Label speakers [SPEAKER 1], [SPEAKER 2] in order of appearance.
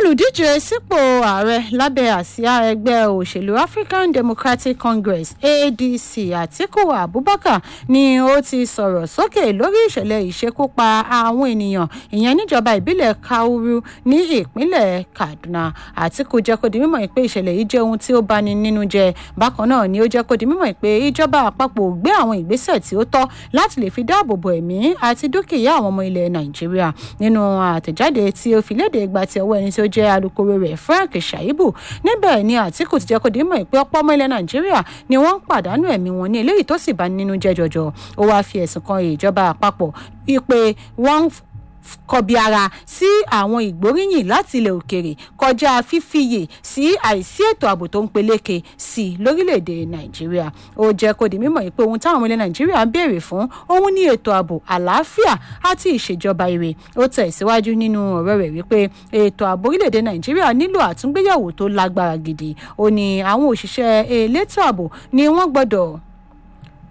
[SPEAKER 1] olùdíje sípò ààrẹ lábẹ́ àsíá ẹgbẹ́ òṣèlú african democratic congress adc atiku abubakar ni ó ti sọ̀rọ̀ sókè lórí ìṣẹ̀lẹ̀ ìṣekúpa àwọn ènìyàn ìyẹn níjọba ìbílẹ̀ kauru ní ìpínlẹ̀ kaduna atiku jẹ́ kó di mímọ̀ pé ìṣẹ̀lẹ̀ yìí jẹ́ ohun tí ó bani nínú jẹ́ bákan náà ni ó jẹ́ kó di mímọ̀ pé ìjọba àpapọ̀ gbé àwọn ìgbésẹ̀ tí ó tọ́ láti lè fi dáàbò bo ẹ̀mí àti dúkìá àwọn ọmọ ilẹ̀ nàìjíríà nínú àtẹ̀jáde tí ó fi léde ìgbà tí ọwọ́ ẹni tí ó jẹ́ alūkkóró rẹ̀ frank shaibu níbẹ̀ ni àtìkù ti jẹ́ kó di mọ̀ pé ọ̀pọ̀ ọmọ ilẹ̀ nàìjíríà ni wọ́n ń pàdánù ẹ̀mí wọn ní eléyìí tó sì bá nínú jẹ́ jọjọ ó wáá fi ẹ̀sùn kan ìjọba àpapọ̀ wípé wọ́n kọbi ara sí àwọn ìgbóríyìn láti ilẹ̀ òkèrè kọjá fífiyè sí àìsí ètò ààbò tó ń peléke sí i lórílẹ̀‐èdè nàìjíríà ó jẹ́ kó di mímọ̀ pé ohun táwọn ọmọ ilẹ̀ nàìjíríà ń béèrè fún òun ní ètò ààbò àlàáfíà àti ìṣèjọba ire ó tẹ̀síwájú nínú ọ̀rọ̀ rẹ̀ wípé ètò ààbò orílẹ̀‐èdè nàìjíríà nílò àtúngbéyàwó tó lágbára gidi ó ní àwọn òṣìṣẹ́ elétò ààbò ni wọ́n gbọ́dọ̀